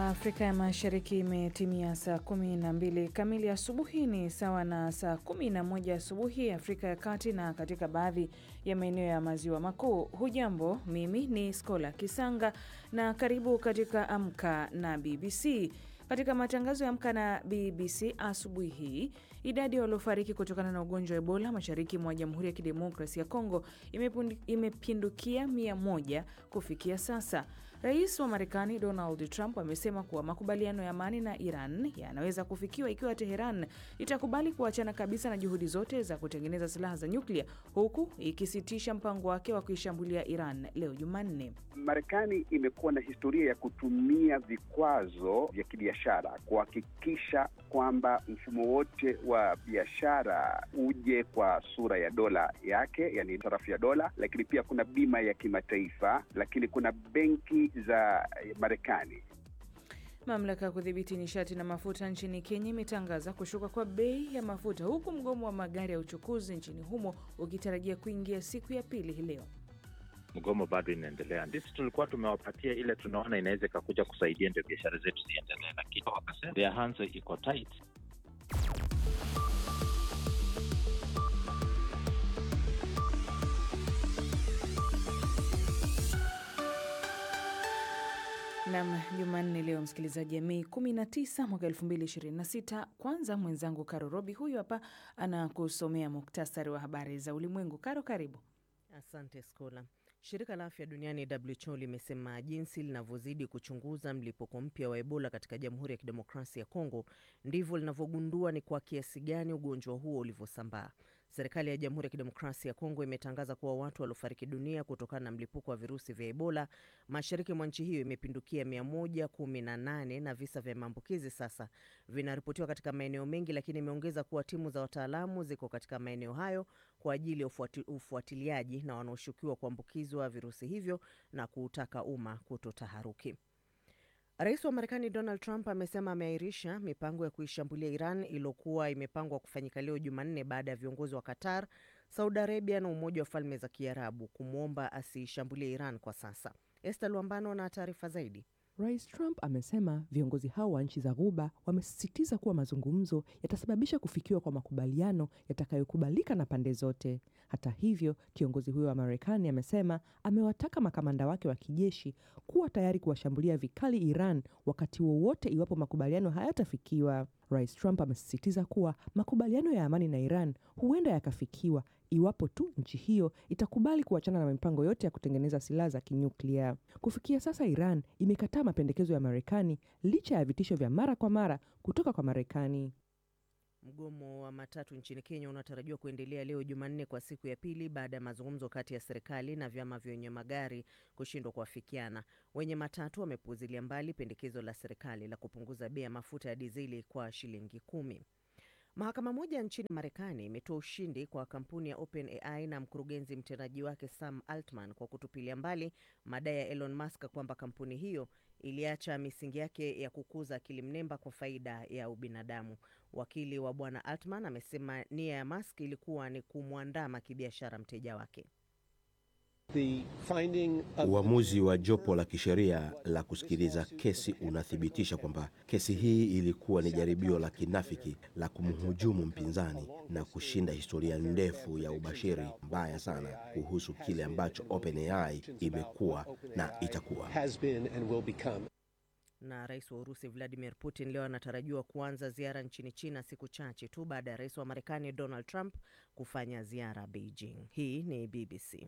Afrika ya Mashariki imetimia saa kumi na mbili kamili asubuhi, ni sawa na saa kumi na moja asubuhi Afrika ya Kati na katika baadhi ya maeneo ya maziwa makuu. Hujambo, mimi ni Skola Kisanga na karibu katika Amka na BBC. Katika matangazo ya Amka na BBC asubuhi hii, idadi ya waliofariki kutokana na ugonjwa wa Ebola mashariki mwa Jamhuri ya Kidemokrasia ya Kongo imepindukia mia moja kufikia sasa. Rais wa Marekani Donald Trump amesema kuwa makubaliano ya amani na Iran yanaweza kufikiwa ikiwa Teheran itakubali kuachana kabisa na juhudi zote za kutengeneza silaha za nyuklia, huku ikisitisha mpango wake wa kuishambulia Iran leo Jumanne. Marekani imekuwa na historia ya kutumia vikwazo vya kibiashara kuhakikisha kwamba mfumo wote wa biashara uje kwa sura ya dola yake, yani sarafu ya dola, lakini pia kuna bima ya kimataifa, lakini kuna benki za Marekani. Mamlaka ya kudhibiti nishati na mafuta nchini Kenya imetangaza kushuka kwa bei ya mafuta huku mgomo wa magari ya uchukuzi nchini humo ukitarajia kuingia siku ya pili hii leo. Mgomo bado inaendelea. Ndisi tulikuwa tumewapatia ile tunaona inaweza ikakuja kusaidia ndio biashara zetu ziendelee, lakini wakasema their hands iko tight. Nam, Jumanne leo msikilizaji, ya Mei 19 mwaka 2026. Kwanza mwenzangu Karo Robi huyu hapa anakusomea muktasari wa habari za ulimwengu. Karo, karibu. Asante Skola. Shirika la afya duniani WHO limesema jinsi linavyozidi kuchunguza mlipuko mpya wa Ebola katika Jamhuri ya Kidemokrasia ya Kongo ndivyo linavyogundua ni kwa kiasi gani ugonjwa huo ulivyosambaa. Serikali ya Jamhuri ya Kidemokrasia ya Kongo imetangaza kuwa watu waliofariki dunia kutokana na mlipuko wa virusi vya Ebola mashariki mwa nchi hiyo imepindukia 118 na visa vya maambukizi sasa vinaripotiwa katika maeneo mengi, lakini imeongeza kuwa timu za wataalamu ziko katika maeneo hayo kwa ajili ya ufuati, ufuatiliaji na wanaoshukiwa kuambukizwa virusi hivyo na kuutaka umma kutotaharuki. Rais wa Marekani Donald Trump amesema ameahirisha mipango ya kuishambulia Iran iliyokuwa imepangwa kufanyika leo Jumanne baada ya viongozi wa Qatar, Saudi Arabia na Umoja wa Falme za Kiarabu kumwomba asiishambulie Iran kwa sasa. Esther Luambano na taarifa zaidi. Rais Trump amesema viongozi hao wa nchi za Ghuba wamesisitiza kuwa mazungumzo yatasababisha kufikiwa kwa makubaliano yatakayokubalika na pande zote. Hata hivyo, kiongozi huyo wa Marekani amesema amewataka makamanda wake wa kijeshi kuwa tayari kuwashambulia vikali Iran wakati wowote iwapo makubaliano hayatafikiwa. Rais Trump amesisitiza kuwa makubaliano ya amani na Iran huenda yakafikiwa iwapo tu nchi hiyo itakubali kuachana na mipango yote ya kutengeneza silaha za kinyuklia. Kufikia sasa, Iran imekataa mapendekezo ya Marekani licha ya vitisho vya mara kwa mara kutoka kwa Marekani. Mgomo wa matatu nchini Kenya unatarajiwa kuendelea leo Jumanne kwa siku ya pili baada ya mazungumzo kati ya serikali na vyama vya wenye magari kushindwa kuafikiana. Wenye matatu wamepuuzilia mbali pendekezo la serikali la kupunguza bei ya mafuta ya dizeli kwa shilingi kumi. Mahakama moja nchini Marekani imetoa ushindi kwa kampuni ya OpenAI na mkurugenzi mtendaji wake Sam Altman kwa kutupilia mbali madai ya Elon Musk kwamba kampuni hiyo iliacha misingi yake ya kukuza akili mnemba kwa faida ya ubinadamu. Wakili wa bwana Altman amesema nia ya Musk ilikuwa ni kumwandama kibiashara mteja wake. Uamuzi wa jopo la kisheria la kusikiliza kesi unathibitisha kwamba kesi hii ilikuwa ni jaribio la kinafiki la kumhujumu mpinzani na kushinda historia ndefu ya ubashiri mbaya sana kuhusu kile ambacho OpenAI imekuwa na itakuwa. Na rais wa Urusi Vladimir Putin leo anatarajiwa kuanza ziara nchini China siku chache tu baada ya rais wa Marekani Donald Trump kufanya ziara Beijing. Hii ni BBC.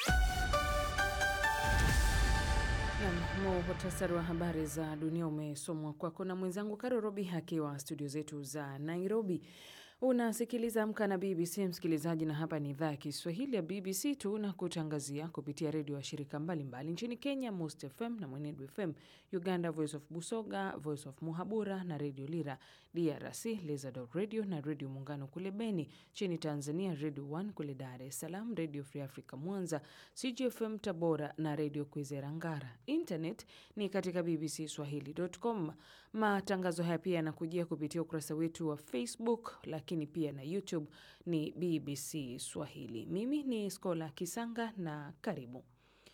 Muhtasari wa habari za dunia umesomwa kwako na mwenzangu Karo Robi akiwa studio zetu za Nairobi. Unasikiliza Amka na BBC msikilizaji, na hapa ni idhaa ya Kiswahili ya BBC. Tuna kutangazia kupitia redio ya shirika mbalimbali nchini Kenya, Most FM na Mwenedu FM, Uganda, Voice of Busoga, Voice of Muhabura na Redio Lira, DRC Lizard Radio na Redio Muungano kule Beni, nchini Tanzania Radio 1 kule Dar es Salaam, Radio Free Africa Mwanza, CGFM Tabora na Redio Kwizera Ngara. Internet ni katika bbcswahili.com. Matangazo haya pia yanakujia kupitia ukurasa wetu wa Facebook lakini pia na YouTube ni BBC Swahili. Mimi ni Skola Kisanga na karibu.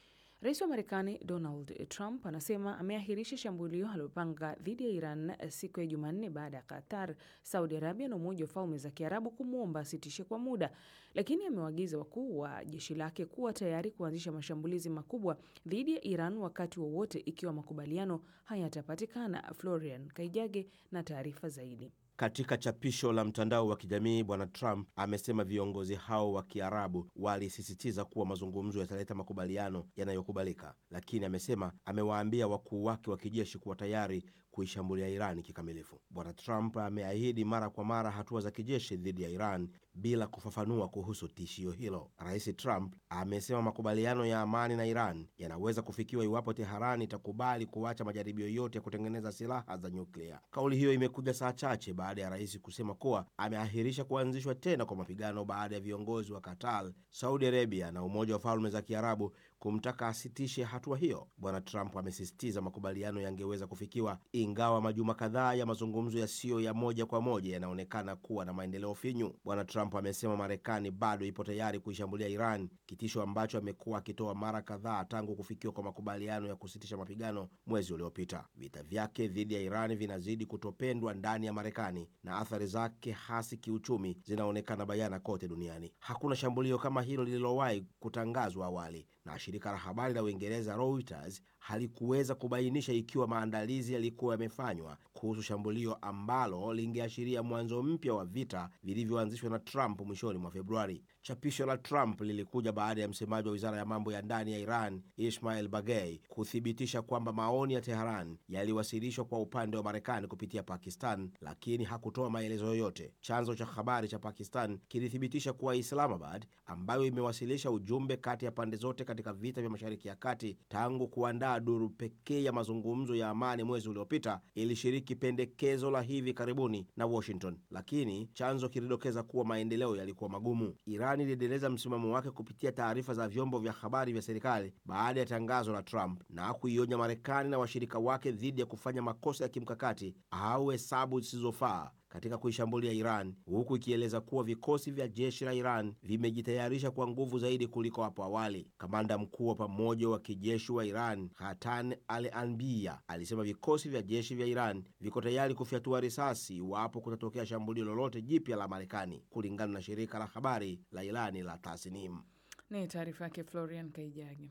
Rais wa Marekani Donald Trump anasema ameahirisha shambulio alilopanga dhidi ya Iran siku ya Jumanne baada ya Qatar, Saudi Arabia na Umoja wa Falme za Kiarabu kumwomba asitishe kwa muda, lakini amewaagiza wakuu wa jeshi lake kuwa tayari kuanzisha mashambulizi makubwa dhidi ya Iran wakati wowote wa ikiwa makubaliano hayatapatikana. Florian Kaijage na taarifa zaidi. Katika chapisho la mtandao wa kijamii Bwana Trump amesema viongozi hao wa Kiarabu walisisitiza kuwa mazungumzo yataleta makubaliano yanayokubalika, lakini amesema amewaambia wakuu wake wa kijeshi kuwa tayari kuishambulia Iran kikamilifu. Bwana Trump ameahidi mara kwa mara hatua za kijeshi dhidi ya Iran bila kufafanua kuhusu tishio hilo. Rais Trump amesema makubaliano ya amani na Iran yanaweza kufikiwa iwapo Teheran itakubali kuacha majaribio yote ya kutengeneza silaha za nyuklia. Kauli hiyo imekuja saa chache baada ya rais kusema kuwa ameahirisha kuanzishwa tena kwa mapigano baada ya viongozi wa Qatar, Saudi Arabia na Umoja wa Falme za Kiarabu kumtaka asitishe hatua hiyo. Bwana Trump amesisitiza makubaliano yangeweza kufikiwa ingawa majuma kadhaa ya mazungumzo yasiyo ya moja kwa moja yanaonekana kuwa na maendeleo finyu. Bwana Trump amesema Marekani bado ipo tayari kuishambulia Iran, kitisho ambacho amekuwa akitoa mara kadhaa tangu kufikiwa kwa makubaliano ya kusitisha mapigano mwezi uliopita. Vita vyake dhidi ya Iran vinazidi kutopendwa ndani ya Marekani na athari zake hasi kiuchumi zinaonekana bayana kote duniani. Hakuna shambulio kama hilo lililowahi kutangazwa awali na shirika la habari la Uingereza Reuters halikuweza kubainisha ikiwa maandalizi yalikuwa yamefanywa kuhusu shambulio ambalo lingeashiria mwanzo mpya wa vita vilivyoanzishwa na Trump mwishoni mwa Februari. Chapisho la Trump lilikuja baada ya msemaji wa wizara ya mambo ya ndani ya Iran Ismail Bagei kuthibitisha kwamba maoni ya Teheran yaliwasilishwa kwa upande wa Marekani kupitia Pakistan, lakini hakutoa maelezo yoyote. Chanzo cha habari cha Pakistan kilithibitisha kuwa Islamabad, ambayo imewasilisha ujumbe kati ya pande zote katika vita vya Mashariki ya Kati tangu kuandaa duru pekee ya mazungumzo ya amani mwezi uliopita, ilishiriki pendekezo la hivi karibuni na Washington, lakini chanzo kilidokeza kuwa maendeleo yalikuwa magumu. Iran iliendeleza msimamo wake kupitia taarifa za vyombo vya habari vya serikali baada ya tangazo la Trump na kuionya Marekani na washirika wake dhidi ya kufanya makosa ya kimkakati au hesabu zisizofaa katika kuishambulia Iran, huku ikieleza kuwa vikosi vya jeshi la Iran vimejitayarisha kwa nguvu zaidi kuliko hapo awali. Kamanda mkuu wa pamoja wa kijeshi wa Iran Hatan Al Anbiya alisema vikosi vya jeshi vya Iran viko tayari kufyatua risasi iwapo kutatokea shambulio lolote jipya la Marekani, kulingana na shirika la habari la Irani la Tasnim. Ni taarifa yake Florian Kaijagi.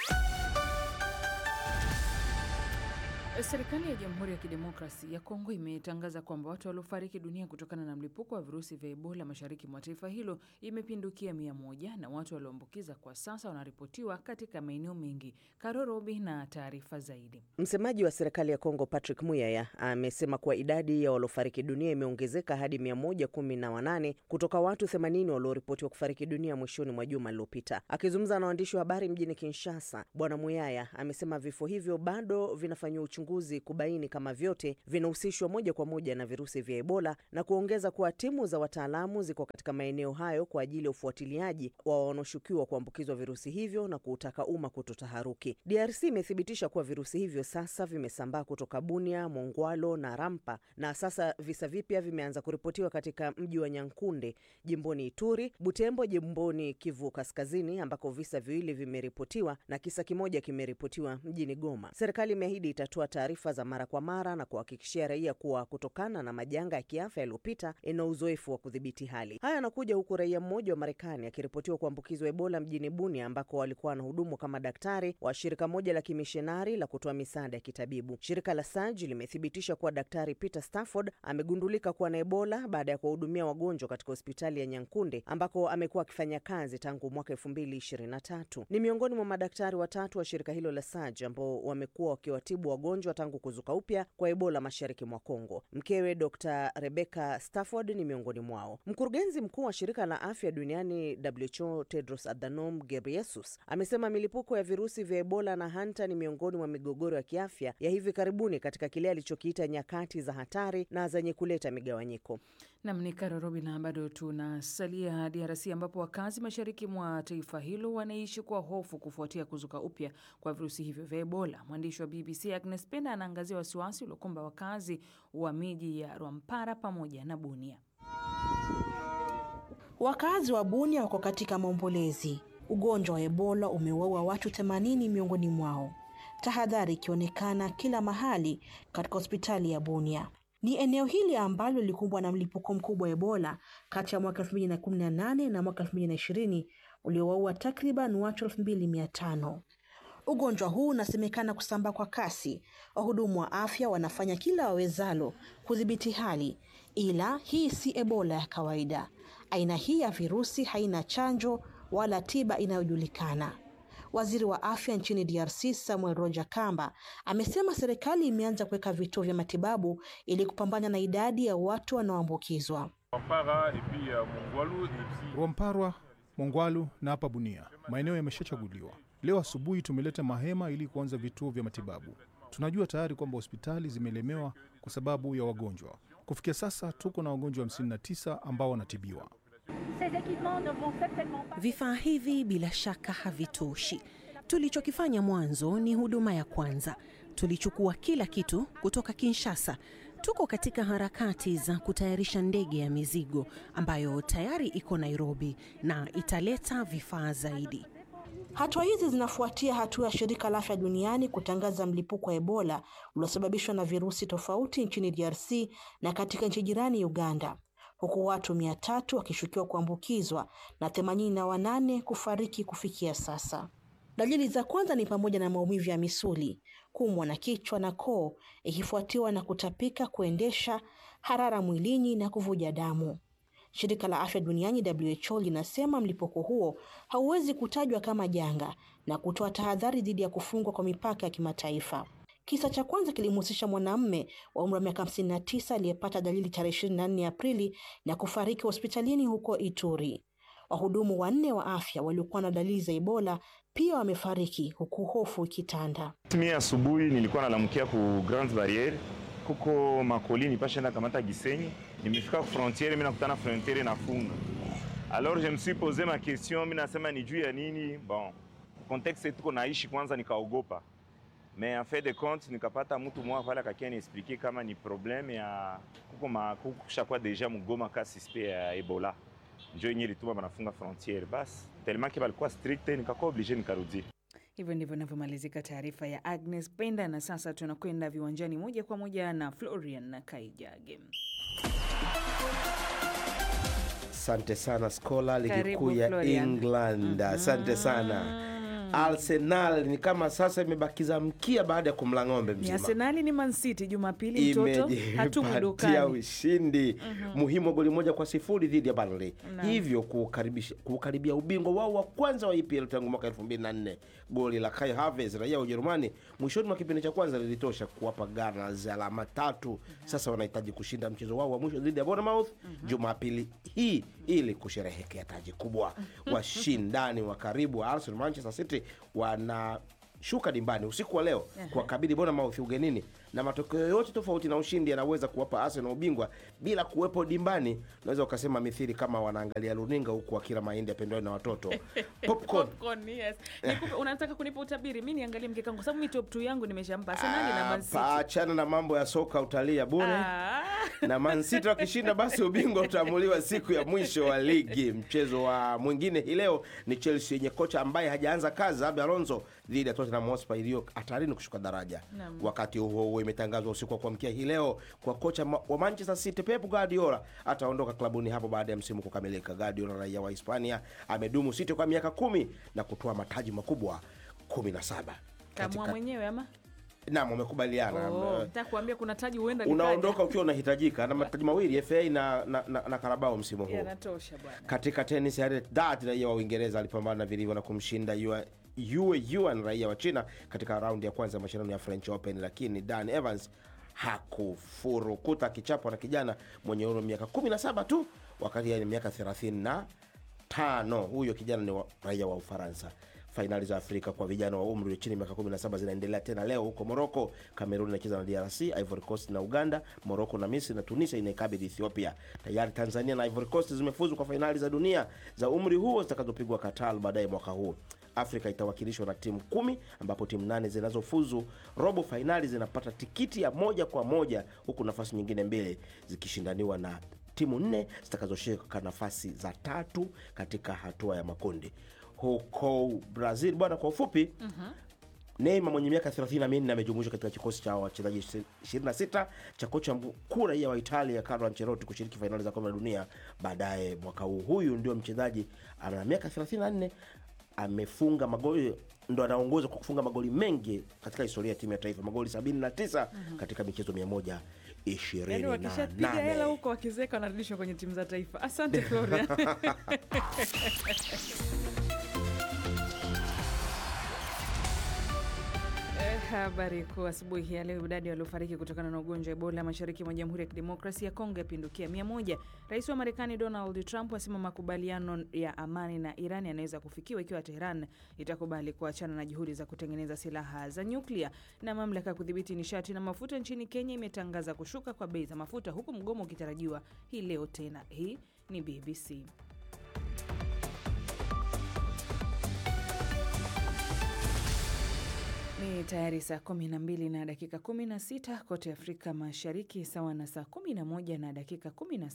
Serikali ya Jamhuri ya Kidemokrasi ya Kongo imetangaza kwamba watu waliofariki dunia kutokana na mlipuko wa virusi vya Ebola mashariki mwa taifa hilo imepindukia mia moja na watu walioambukiza kwa sasa wanaripotiwa katika maeneo mengi. Karorobi na taarifa zaidi. Msemaji wa serikali ya Kongo Patrick Muyaya amesema kuwa idadi ya waliofariki dunia imeongezeka hadi 118 kutoka watu 80 walioripotiwa kufariki dunia mwishoni mwa juma lililopita. Akizungumza na waandishi wa habari mjini Kinshasa, Bwana Muyaya amesema vifo hivyo bado vinafanyiwa uchunguzi kubaini kama vyote vinahusishwa moja kwa moja na virusi vya Ebola na kuongeza kuwa timu za wataalamu ziko katika maeneo hayo kwa ajili ya ufuatiliaji wa wanaoshukiwa kuambukizwa virusi hivyo na kuutaka umma kutotaharuki. DRC imethibitisha kuwa virusi hivyo sasa vimesambaa kutoka Bunia, Mongwalo na Rampa na sasa visa vipya vimeanza kuripotiwa katika mji wa Nyankunde jimboni Ituri, Butembo jimboni Kivu Kaskazini ambako visa viwili vimeripotiwa na kisa kimoja kimeripotiwa mjini Goma. Serikali imeahidi itatoa taarifa za mara kwa mara na kuhakikishia raia kuwa kutokana na majanga ya kiafya yaliyopita ina uzoefu wa kudhibiti hali. Haya yanakuja huku raia mmoja wa Marekani akiripotiwa kuambukizwa Ebola mjini Bunia ambako walikuwa wanahudumu kama daktari wa shirika moja la kimishonari la kutoa misaada ya kitabibu. Shirika la SAJ limethibitisha kuwa Daktari Peter Stafford amegundulika kuwa na Ebola baada ya kuwahudumia wagonjwa katika hospitali ya Nyankunde ambako amekuwa akifanya kazi tangu mwaka elfu mbili ishirini na tatu. Ni miongoni mwa madaktari watatu wa shirika hilo la SAJ ambao wamekuwa wakiwatibu wagonjwa tangu kuzuka upya kwa Ebola mashariki mwa Kongo. Mkewe Dr Rebecca Stafford ni miongoni mwao. Mkurugenzi mkuu wa shirika la afya duniani WHO Tedros Adhanom Ghebreyesus amesema milipuko ya virusi vya Ebola na hanta ni miongoni mwa migogoro ya kiafya ya hivi karibuni katika kile alichokiita nyakati za hatari na zenye kuleta migawanyiko. Nam ni Karorobi, na bado tunasalia DRC ambapo wakazi mashariki mwa taifa hilo wanaishi kwa hofu kufuatia kuzuka upya kwa virusi hivyo vya Ebola. Mwandishi wa BBC Agnes Penda anaangazia wasiwasi uliokumba wakazi wa miji ya Rwampara pamoja na Bunia. Wakazi wa Bunia wako katika maombolezi. Ugonjwa wa Ebola umewaua watu 80 miongoni mwao, tahadhari ikionekana kila mahali katika hospitali ya Bunia. Ni eneo hili ambalo lilikumbwa na mlipuko mkubwa wa Ebola kati ya mwaka 2018 na mwaka 2020 uliowaua takriban watu 2500. Ugonjwa huu unasemekana kusambaa kwa kasi. Wahudumu wa afya wanafanya kila wawezalo kudhibiti hali, ila hii si Ebola ya kawaida. Aina hii ya virusi haina chanjo wala tiba inayojulikana. Waziri wa afya nchini DRC Samuel Roger Kamba amesema serikali imeanza kuweka vituo vya matibabu ili kupambana na idadi ya watu wanaoambukizwa. Rwamparwa, Mongwalu na hapa Bunia, maeneo yameshachaguliwa. Leo asubuhi tumeleta mahema ili kuanza vituo vya matibabu. Tunajua tayari kwamba hospitali zimelemewa kwa sababu ya wagonjwa. Kufikia sasa tuko na wagonjwa 59 ambao wanatibiwa. Vifaa hivi bila shaka havitoshi. Tulichokifanya mwanzo ni huduma ya kwanza. Tulichukua kila kitu kutoka Kinshasa. Tuko katika harakati za kutayarisha ndege ya mizigo ambayo tayari iko Nairobi na italeta vifaa zaidi. Hatua hizi zinafuatia hatua ya shirika la afya duniani kutangaza mlipuko wa Ebola uliosababishwa na virusi tofauti nchini DRC na katika nchi jirani Uganda, huku watu mia tatu wakishukiwa kuambukizwa na themanini na wanane kufariki kufikia sasa. Dalili za kwanza ni pamoja na maumivu ya misuli, kuumwa na kichwa na koo, ikifuatiwa na kutapika, kuendesha, harara mwilini na kuvuja damu. Shirika la afya duniani WHO linasema mlipuko huo hauwezi kutajwa kama janga na kutoa tahadhari dhidi ya kufungwa kwa mipaka ya kimataifa. Kisa cha kwanza kilimhusisha mwanamume wa umri wa miaka 59 aliyepata dalili tarehe 24 Aprili na kufariki hospitalini huko Ituri. Wahudumu wanne wa afya waliokuwa na dalili za Ebola pia wamefariki huku hofu ikitanda. Mi asubuhi nilikuwa nalamkia ku Grande Barriere kuko makolini pashenda kamata Gisenyi, nimefika ku frontiere, mi nakutana frontiere nafunga. Alors je me suis posé ma question, mi nasema ni juu ya nini? Bon, contexte tuko naishi kwanza, nikaogopa mais en fait de compte nikapata mtu mmoja pale akakia niexplique kama ni probleme ya kuko ma kuko shakwa deja mugoma ka suspect ya Ebola, njo yenye lituma banafunga frontiere, basi tellement ke balikuwa strict, nikakuwa oblige nikarudi. Hivyo ndivyo inavyomalizika taarifa ya Agnes Penda, na sasa tunakwenda viwanjani moja kwa moja na Florian na Kaijage. Asante sana Skola, ligi Karibu, kuu ya Florian. England. Asante sana. Arsenal ni kama sasa imebakiza mkia baada ya kumla ng'ombe Ni mzima. Arsenali ni Man City Jumapili, mtoto hatumu imejipatia dukani. ushindi muhimu wa goli moja kwa sifuri dhidi ya Burnley, Naam. hivyo kukaribisha- kukaribia ubingwa wao wa kwanza wa EPL tangu mwaka 2004. Goli la Kai Havertz raia wa Ujerumani mwishoni mwa kipindi cha kwanza lilitosha kuwapa Gunners alama tatu. Sasa wanahitaji kushinda mchezo wao wa mwisho dhidi ya Bournemouth Jumapili hii ili kusherehekea taji kubwa. Washindani wa karibu wa Arsenal Manchester City wanashuka dimbani usiku wa leo kuwakabili Bournemouth ugenini, na matokeo yote tofauti na ushindi yanaweza kuwapa Arsenal ubingwa bila kuwepo dimbani. Unaweza ukasema mithili kama wanaangalia runinga huku wakila mahindi yapendwayo na watoto popcorn. Popcorn, yes. Nikupe- unataka kunipa utabiri? Mi niangalie mkeka wangu, sababu mi top 2 yangu nimeshampa Arsenali na Man City. Hapa, achana na mambo ya soka utalia bure Ah. na Man City wakishinda basi ubingwa utaamuliwa siku ya mwisho wa ligi. Mchezo wa mwingine hii leo ni Chelsea yenye kocha ambaye hajaanza kazi Xabi Alonso dhidi ya Tottenham Hotspur iliyo hatarini kushuka daraja. Naam. Wakati huo huo imetangazwa usiku wa kuamkia hii leo kwa kocha ma- wa Manchester City Pep Guardiola ataondoka klabuni hapo baada ya msimu kukamilika. Guardiola raia wa Hispania amedumu City kwa miaka kumi na kutoa mataji makubwa 17. Kamua mwenyewe ama? Naam, wamekubaliana. Oh, Eh, nataka kuambia kuna taji huenda likaja. unaondoka ukiwa unahitajika na mataji mawili FA na, na, na, na Karabao msimu huu. Yanatosha bwana. Katika tenis, Harriet Dart raia wa Uingereza alipambana vilivyo na kumshinda Yue Yue Yuan raia wa China katika raundi ya kwanza ya mashindano ya French Open, lakini Dan Evans hakufurukuta akichapwa na kijana mwenye umri wa miaka 17 tu, wakati yeye ni miaka 35. Huyo kijana ni wa, raia wa Ufaransa. Fainali za Afrika kwa vijana wa umri wa chini ya miaka 17 zinaendelea tena leo huko Moroko. Kamerun inacheza na DRC, Ivory Coast na Uganda, Moroko na Misri na Tunisia inaikabili Ethiopia. Tayari Tanzania na Ivory Coast zimefuzu kwa fainali za dunia za umri huo zitakazopigwa Qatar baadaye mwaka huu. Afrika itawakilishwa na timu kumi ambapo timu nane zinazofuzu robo fainali zinapata tikiti ya moja kwa moja huku nafasi nyingine mbili zikishindaniwa na timu nne zitakazoshika nafasi za tatu katika hatua ya makundi. huko Brazil. Bwana, kwa ufupi Neymar mwenye miaka 34 amejumuishwa katika kikosi cha wachezaji 26 cha kocha mkuu raia wa Italia Carlo Ancelotti kushiriki fainali za kombe la dunia baadaye mwaka huu. Huyu ndio mchezaji ana miaka 34, amefunga magoli ndo anaongoza kwa kufunga magoli mengi katika historia ya timu ya taifa, magoli 79 katika michezo 128. Yaani wakishapiga hela huko wakizeka wanarudishwa kwenye timu za taifa. Asante Florian. Eh, Habari kuu asubuhi ya leo, idadi waliofariki kutokana na ugonjwa wa Ebola mashariki mwa Jamhuri ya Kidemokrasia ya Kongo yapindukia mia moja. Rais wa Marekani Donald Trump asema makubaliano ya amani na Iran yanaweza kufikiwa ikiwa Teheran itakubali kuachana na juhudi za kutengeneza silaha za nyuklia. Na mamlaka ya kudhibiti nishati na mafuta nchini Kenya imetangaza kushuka kwa bei za mafuta huku mgomo ukitarajiwa hii leo tena. Hii ni BBC. Ni tayari saa 12 na dakika 16 kote Afrika Mashariki, sawa na saa 11 na dakika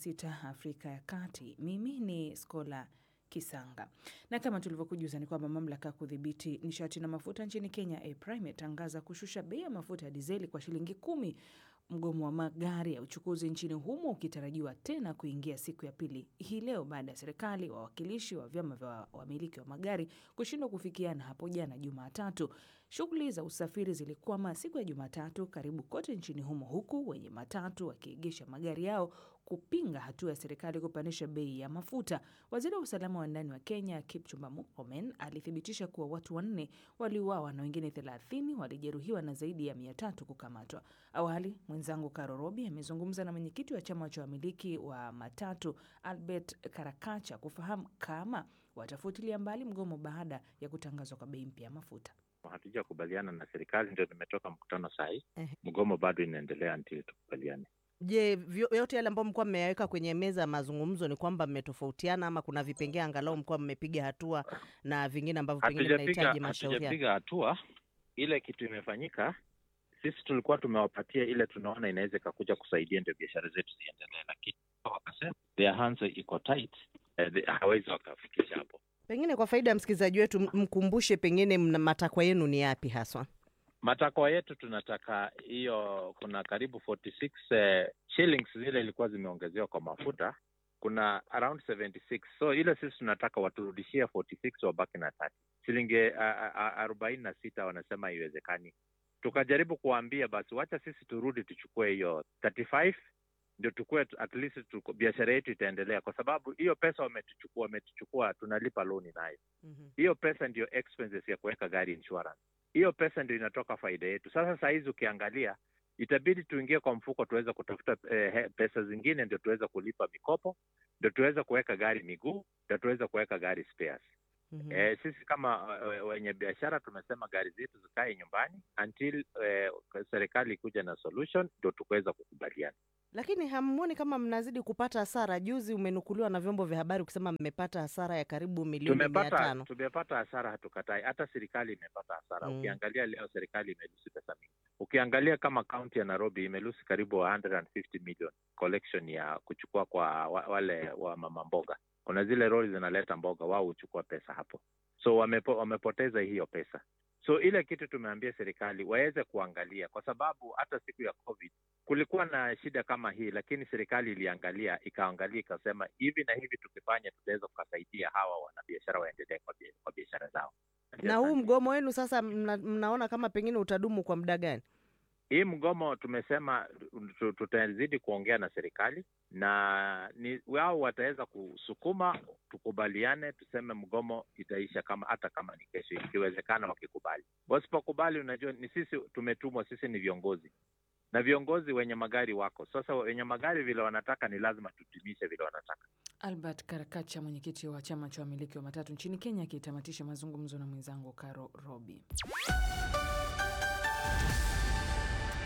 16 Afrika ya Kati. Mimi ni Skola Kisanga, na kama tulivyokujuza ni kwamba mamlaka ya kudhibiti nishati na mafuta nchini Kenya, EPRA, imetangaza kushusha bei ya mafuta ya dizeli kwa shilingi kumi mgomo wa magari ya uchukuzi nchini humo ukitarajiwa tena kuingia siku ya pili hii leo baada ya serikali, wawakilishi wa vyama vya wamiliki wa magari kushindwa kufikiana hapo jana Jumatatu. Shughuli za usafiri zilikwama siku ya Jumatatu karibu kote nchini humo, huku wenye matatu wakiegesha magari yao kupinga hatua ya serikali kupandisha bei ya mafuta. Waziri wa usalama wa ndani wa Kenya Kipchumba Murkomen alithibitisha kuwa watu wanne waliuawa na wengine thelathini walijeruhiwa na zaidi ya mia tatu kukamatwa. Awali mwenzangu Karo Robi amezungumza na mwenyekiti wa chama cha wamiliki wa matatu Albert Karakacha kufahamu kama watafutilia mbali mgomo baada ya kutangazwa kwa bei mpya ya mafuta. Hatujakubaliana na serikali, ndio nimetoka mkutano saa hii. Ehe. Mgomo bado inaendelea until tukubaliane. Je, vyo- yote yale ambayo mlikuwa mmeyaweka kwenye meza ya mazungumzo ni kwamba mmetofautiana ama kuna vipengee angalau mlikuwa mmepiga hatua na vingine ambavyo pengine Hatujapiga vinahitaji mashauriano? hatujapiga hatua. Ile kitu imefanyika, sisi tulikuwa tumewapatia ile tunaona inaweza ikakuja kusaidia ndio biashara zetu ziendelee, lakini wakasema their hands iko tight, eh, they- hawezi wakafikisha hapo. Pengine kwa faida ya msikilizaji wetu, m- mkumbushe pengine mna matakwa yenu ni yapi haswa? Matakwa yetu tunataka hiyo, kuna karibu 46 eh, shillings zile ilikuwa zimeongezewa kwa mafuta, kuna around 76 so ile sisi tunataka waturudishie 46 wabaki na 30 shilingi a- a- arobaini na sita wanasema haiwezekani. Tukajaribu kuwaambia basi, wacha sisi turudi tuchukue hiyo 35 ndio tukue at least tuko, biashara yetu itaendelea, kwa sababu hiyo pesa wametuchukua, wametuchukua tunalipa loni nayo hiyo pesa ndio expenses ya kuweka gari insurance. Hiyo pesa ndio inatoka faida yetu. Sasa saa hizi ukiangalia, itabidi tuingie kwa mfuko tuweze kutafuta eh, he- pesa zingine ndio tuweze kulipa mikopo, ndio tuweze kuweka gari miguu, ndio tuweze kuweka gari spares. Mhm. Eh, sisi kama eh, wenye biashara tumesema gari zetu zikae nyumbani until eh, serikali ikuja na solution ndio tukaweza kukubaliana. Lakini hamuoni kama mnazidi kupata hasara? Juzi umenukuliwa na vyombo vya habari kusema mmepata hasara ya karibu milioni mia tumepata tano. tumepata hasara, hatukatai. Hata serikali imepata hasara. Mm. Ukiangalia leo serikali imelusi pesa mingi. Ukiangalia kama kaunti ya Nairobi imelusi karibu 150 million collection ya kuchukua kwa wa, wale wa mama mboga. Kuna zile lori zinaleta mboga, wao huchukua pesa hapo, so wamepo, wamepoteza hiyo pesa. So ile kitu tumeambia serikali waweze kuangalia, kwa sababu hata siku ya COVID kulikuwa na shida kama hii, lakini serikali iliangalia, ikaangalia, ikasema hivi na hivi tukifanya, tutaweza kukasaidia hawa wanabiashara waendelee kwa bia- kwa biashara zao. Na huu mgomo wenu sasa mna, mnaona kama pengine utadumu kwa muda gani? Hii mgomo tumesema tu- tutazidi kuongea na serikali na ni wao wataweza kusukuma tukubaliane, tuseme mgomo itaisha kama hata kama ni kesho, ikiwezekana wakikubali. Wasipokubali, unajua ni sisi tumetumwa, sisi ni viongozi na viongozi wenye magari wako sasa. Wenye magari vile wanataka ni lazima tutimishe vile wanataka. Albert Karakacha, mwenyekiti wa chama cha wamiliki wa matatu nchini Kenya, akitamatisha mazungumzo na mwenzangu Karo Robi.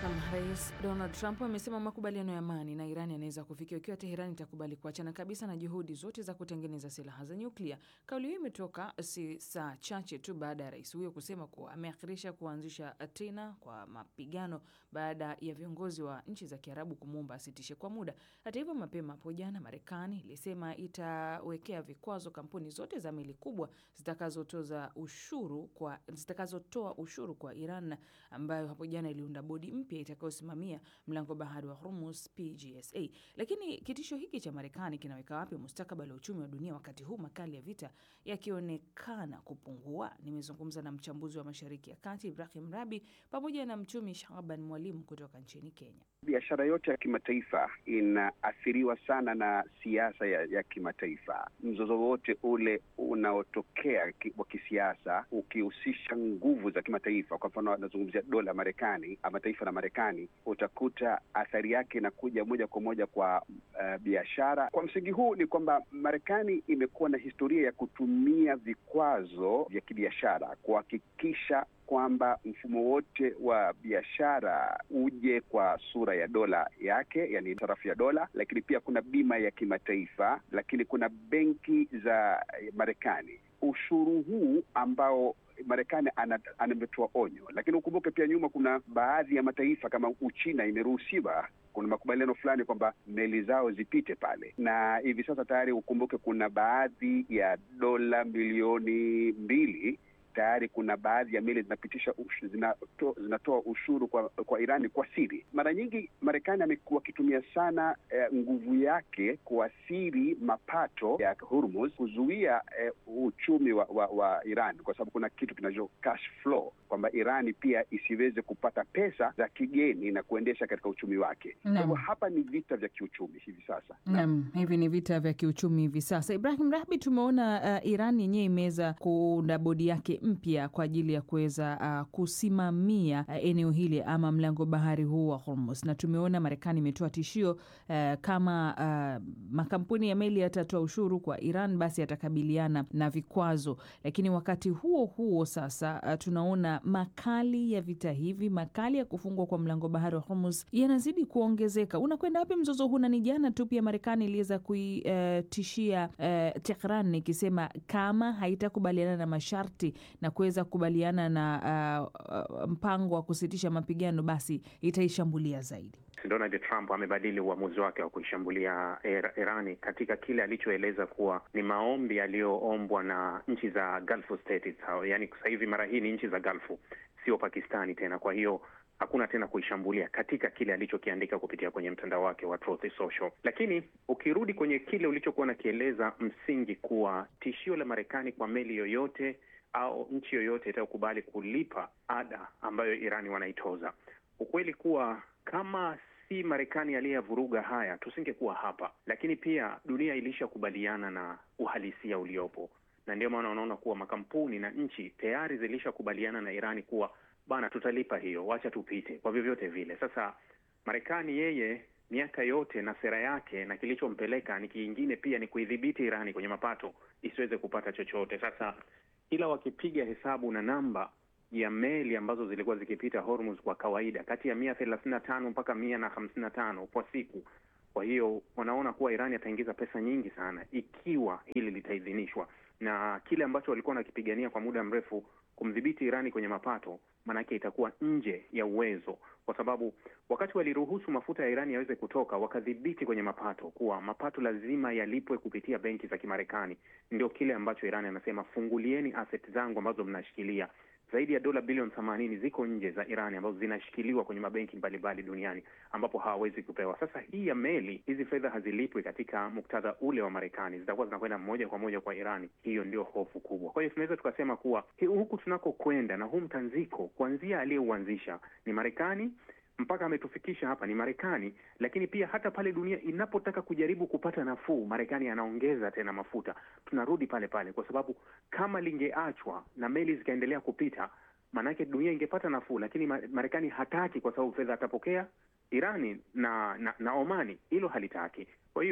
Rais Donald Trump amesema makubaliano ya amani na Iran yanaweza kufikia ikiwa Teherani itakubali kuachana kabisa na juhudi zote za kutengeneza silaha za nyuklia. Kauli hiyo imetoka si saa chache tu baada ya rais huyo kusema kuwa ameakhirisha kuanzisha tena kwa mapigano baada ya viongozi wa nchi za Kiarabu kumwomba asitishe kwa muda. Hata hivyo, mapema hapo jana Marekani ilisema itawekea vikwazo kampuni zote za meli kubwa zitakazotoza ushuru kwa zitakazotoa ushuru kwa Iran ambayo hapo jana iliunda bodi mpya itakayosimamia mlango bahari wa Hormuz PGSA. Lakini kitisho hiki cha Marekani kinaweka wapi mustakabali wa uchumi wa dunia wakati huu makali ya vita yakionekana kupungua? Nimezungumza na mchambuzi wa Mashariki ya Kati Ibrahim Rabi pamoja na mchumi Shaban Mwalimu kutoka nchini Kenya. Biashara yote ya kimataifa inaathiriwa sana na siasa ya, ya kimataifa. Mzozo wote ule unaotokea ki, wa kisiasa ukihusisha nguvu za kimataifa, kwa mfano anazungumzia dola Marekani ama taifa la Marekani, utakuta athari yake inakuja moja kwa moja kwa uh, biashara. Kwa msingi huu ni kwamba Marekani imekuwa na historia ya kutumia vikwazo vya kibiashara kuhakikisha kwamba mfumo wote wa biashara uje kwa sura ya dola yake, yani sarafu ya dola, lakini pia kuna bima ya kimataifa, lakini kuna benki za Marekani. Ushuru huu ambao Marekani ametoa onyo, lakini ukumbuke pia nyuma kuna baadhi ya mataifa kama Uchina imeruhusiwa kuna makubaliano fulani kwamba meli zao zipite pale, na hivi sasa tayari ukumbuke kuna baadhi ya dola milioni mbili tayari kuna baadhi ya meli zinapitisha ushu, zinato, zinatoa ushuru kwa kwa Irani kwa siri. Mara nyingi Marekani amekuwa akitumia sana eh, nguvu yake kuathiri mapato ya Hormuz, kuzuia eh, uchumi wa, wa, wa Iran kwa sababu kuna kitu kinacho cash flow kwamba Irani pia isiweze kupata pesa za kigeni na kuendesha katika uchumi wake. Kwa hivyo hapa ni vita vya kiuchumi hivi sasa. Naam, hivi ni vita vya kiuchumi hivi sasa. Ibrahim Rahbi, tumeona uh, Iran yenyewe imeweza kuunda bodi yake mpya kwa ajili ya kuweza uh, kusimamia uh, eneo hili ama mlango bahari huu wa Hormuz, na tumeona Marekani imetoa tishio uh, kama uh, makampuni ya meli yatatoa ushuru kwa Iran, basi yatakabiliana na vikwazo. Lakini wakati huo huo sasa uh, tunaona makali ya vita hivi, makali ya kufungwa kwa mlango bahari wa Hormuz yanazidi kuongezeka. Unakwenda wapi mzozo huu? Na ni jana tu pia Marekani iliweza kuitishia uh, uh, Tehran ikisema kama haitakubaliana na masharti na kuweza kukubaliana na uh, uh, mpango wa kusitisha mapigano basi itaishambulia zaidi. Donald Trump amebadili uamuzi wake wa kuishambulia Irani katika kile alichoeleza kuwa ni maombi yaliyoombwa na nchi za Gulf states, yaani sasa hivi mara hii ni nchi za Gulfu, sio Pakistani tena. Kwa hiyo hakuna tena kuishambulia katika kile alichokiandika kupitia kwenye mtandao wake wa Truth Social. Lakini ukirudi kwenye kile ulichokuwa nakieleza, msingi kuwa tishio la Marekani kwa meli yoyote au nchi yoyote itayokubali kulipa ada ambayo Irani wanaitoza, ukweli kuwa kama si Marekani aliyevuruga haya tusingekuwa hapa, lakini pia dunia ilishakubaliana na uhalisia uliopo, na ndio maana unaona kuwa makampuni na nchi tayari zilishakubaliana na Irani kuwa bana, tutalipa hiyo, wacha tupite kwa vyovyote vile. Sasa Marekani yeye miaka yote na sera yake na kilichompeleka ni kingine, pia ni kuidhibiti Irani kwenye mapato isiweze kupata chochote. Sasa ila wakipiga hesabu na namba ya meli ambazo zilikuwa zikipita Hormuz kwa kawaida kati ya mia thelathini na tano mpaka mia na hamsini na tano kwa siku. Kwa hiyo wanaona kuwa Irani ataingiza pesa nyingi sana ikiwa hili litaidhinishwa, na kile ambacho walikuwa wanakipigania kwa muda mrefu, kumdhibiti Irani kwenye mapato, maanake itakuwa nje ya uwezo, kwa sababu wakati waliruhusu mafuta ya Irani yaweze kutoka, wakadhibiti kwenye mapato, kuwa mapato lazima yalipwe kupitia benki za Kimarekani. Ndio kile ambacho Irani anasema, fungulieni asset zangu ambazo mnashikilia zaidi ya dola bilioni themanini ziko nje za Irani ambazo zinashikiliwa kwenye mabenki mbalimbali duniani ambapo hawawezi kupewa. Sasa hii ya meli, hizi fedha hazilipwi katika muktadha ule wa Marekani, zitakuwa zinakwenda moja kwa moja kwa Irani. Hiyo ndio hofu kubwa. Kwa hiyo tunaweza tukasema kuwa huku tunakokwenda na huu mtanziko, kuanzia aliyeuanzisha ni Marekani mpaka ametufikisha hapa ni Marekani, lakini pia hata pale dunia inapotaka kujaribu kupata nafuu, Marekani anaongeza tena mafuta. Tunarudi pale pale, kwa sababu kama lingeachwa na meli zikaendelea kupita, maanake dunia ingepata nafuu, lakini Marekani hataki, kwa sababu fedha atapokea Irani na, na na Omani, hilo halitaki. Kwa hiyo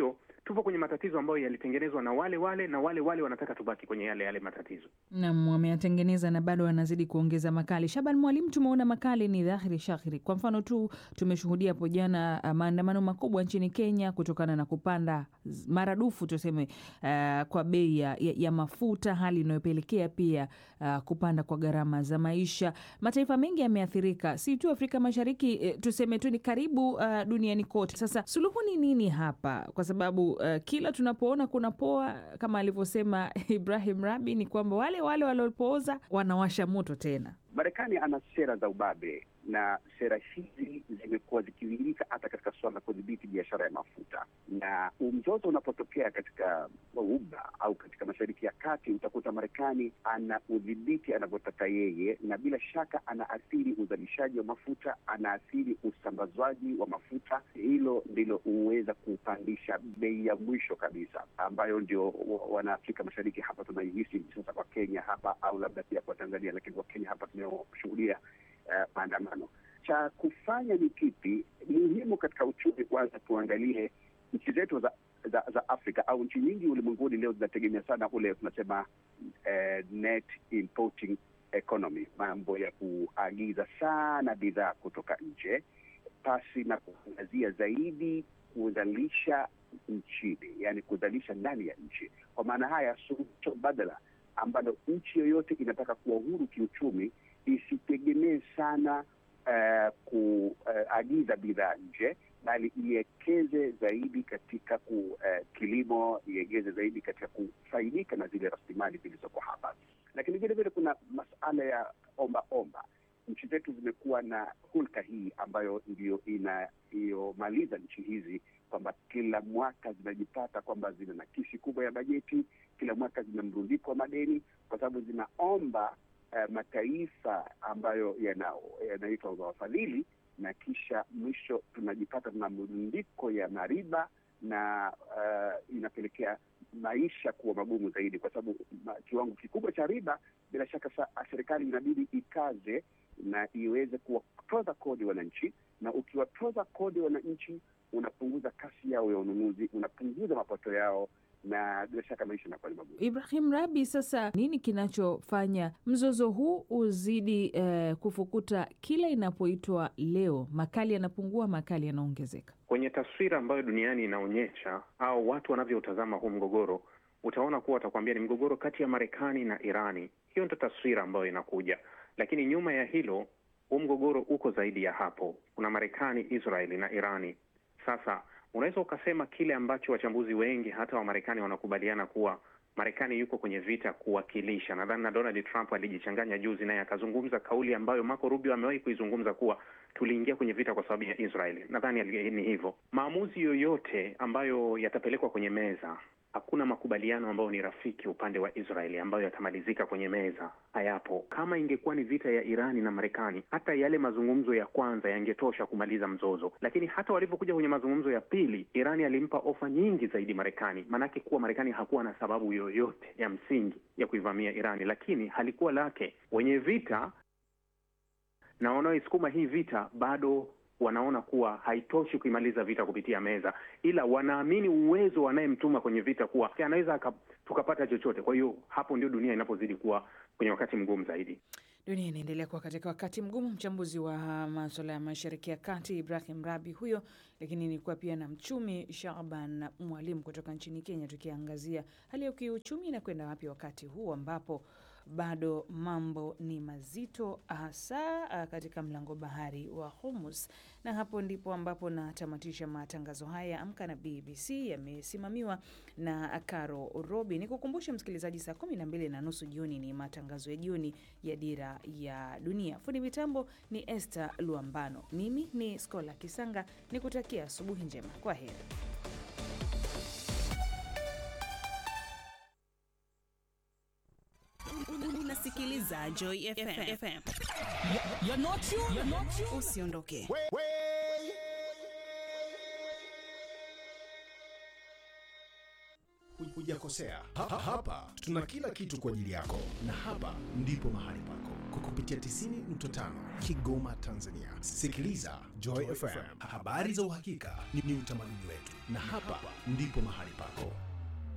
tupo kwenye matatizo ambayo yalitengenezwa na wale wale na wale wale wanataka tubaki kwenye yale yale matatizo. Nam, wameyatengeneza na bado wanazidi kuongeza makali. Shaban Mwalimu, tumeona makali ni dhahiri shahiri. Kwa mfano tu tumeshuhudia hapo jana uh, maandamano makubwa nchini Kenya kutokana na kupanda z- maradufu tuseme, uh, kwa bei ya, ya, ya mafuta, hali inayopelekea pia uh, kupanda kwa gharama za maisha. Mataifa mengi yameathirika, si tu Afrika Mashariki eh, tuseme tu ni karibu uh, duniani kote. Sasa suluhu ni nini hapa? Kwa sababu uh, kila tunapoona kuna poa kama alivyosema Ibrahim Rabi ni kwamba wale wale waliopooza wanawasha moto tena. Marekani ana sera za ubabe na sera hizi zimekuwa zikiwilika hata katika suala la kudhibiti biashara ya mafuta, na mzozo unapotokea katika Ghuba au katika Mashariki ya Kati, utakuta Marekani ana udhibiti anavyotaka yeye, na bila shaka anaathiri uzalishaji wa mafuta, anaathiri usambazwaji wa mafuta. Hilo ndilo huweza kupandisha bei ya mwisho kabisa, ambayo ndio wa- wanaafrika Mashariki hapa tunaihisi hivi sasa kwa Kenya hapa, au labda pia kwa Tanzania, lakini kwa Kenya hapa tunayoshuhudia uh, maandamano. Cha kufanya ni kipi? Muhimu katika uchumi, kwanza tuangalie nchi zetu za, za za Afrika au nchi nyingi ulimwenguni leo zinategemea sana ule tunasema eh, net importing economy, mambo ya kuagiza sana bidhaa kutoka nje pasi na kuangazia zaidi kuzalisha nchini, yani kuzalisha ndani ya nchi. Kwa maana haya, suluhisho badala ambalo nchi yoyote inataka kuwa huru kiuchumi isitegemee sana uh, kuagiza uh, bidhaa nje bali iwekeze zaidi katika ku, uh, kilimo, iegeze zaidi katika kufaidika na zile rasilimali zilizoko hapa. Lakini vile vile kuna masala ya omba omba. Nchi zetu zimekuwa na hulka hii ambayo ndio inayomaliza nchi hizi kwamba kila mwaka zinajipata kwamba zina nakisi kubwa ya bajeti, kila mwaka zina mrundiko wa madeni, kwa sababu zinaomba uh, mataifa ambayo yanaitwa yana wafadhili na kisha mwisho tunajipata tuna mrundiko ya mariba na uh, inapelekea maisha kuwa magumu zaidi, kwa sababu ma, kiwango kikubwa cha riba, bila shaka sa, serikali inabidi ikaze na iweze kuwatoza kodi wananchi, na ukiwatoza kodi wananchi unapunguza kasi yao ya ununuzi, unapunguza mapato yao na bila shaka maisha yanakuwa ni magumu. Ibrahim Rabi, sasa nini kinachofanya mzozo huu uzidi eh, kufukuta kila inapoitwa leo? Makali yanapungua, makali yanaongezeka. Kwenye taswira ambayo duniani inaonyesha au watu wanavyotazama huu mgogoro, utaona kuwa watakwambia ni mgogoro kati ya Marekani na Irani. Hiyo ndio taswira ambayo inakuja, lakini nyuma ya hilo, huu mgogoro uko zaidi ya hapo. Kuna Marekani, Israeli na Irani. Sasa unaweza ukasema kile ambacho wachambuzi wengi hata wa Marekani wanakubaliana kuwa Marekani yuko kwenye vita kuwakilisha. Nadhani na Donald Trump alijichanganya juzi, naye akazungumza kauli ambayo Marco Rubio amewahi kuizungumza kuwa tuliingia kwenye vita kwa sababu ya Israel. Nadhani ni hivyo. Maamuzi yoyote ambayo yatapelekwa kwenye meza, hakuna makubaliano ambayo ni rafiki upande wa Israeli ambayo yatamalizika kwenye meza, hayapo. Kama ingekuwa ni vita ya Irani na Marekani, hata yale mazungumzo ya kwanza yangetosha kumaliza mzozo, lakini hata walivyokuja kwenye mazungumzo ya pili, Irani alimpa ofa nyingi zaidi Marekani, maanake kuwa Marekani hakuwa na sababu yoyote ya msingi ya kuivamia Irani, lakini halikuwa lake. Wenye vita na wanaoisukuma hii vita bado wanaona kuwa haitoshi kuimaliza vita kupitia meza, ila wanaamini uwezo wanayemtuma kwenye vita kuwa anaweza tukapata chochote. Kwa hiyo hapo ndio dunia inapozidi kuwa kwenye wakati mgumu zaidi. Dunia inaendelea kuwa katika wakati mgumu. Mchambuzi wa maswala ya mashariki ya kati Ibrahim Rabi huyo, lakini nilikuwa pia na mchumi Shaban Mwalimu kutoka nchini Kenya, tukiangazia hali ya kiuchumi inakwenda wapi wakati huu ambapo bado mambo ni mazito hasa katika mlango bahari wa Hormuz. Na hapo ndipo ambapo natamatisha matangazo haya ya Amka na BBC, yamesimamiwa na Caro Robi. Ni kukumbusha msikilizaji, saa kumi na mbili na nusu jioni ni matangazo ya jioni ya Dira ya Dunia. Fundi mitambo ni Esther Luambano, mimi ni Skola Kisanga, ni kutakia asubuhi njema. Kwa heri. Unasikiliza Joy FM. Usiondoke. hujakosea. Ha, ha, hapa tuna kila kitu kwa ajili yako, na hapa ndipo mahali pako kwa kupitia 90.5 Kigoma, Tanzania. Sikiliza Joy FM, habari za uhakika ni, ni utamaduni wetu, na hapa ndipo mahali pako.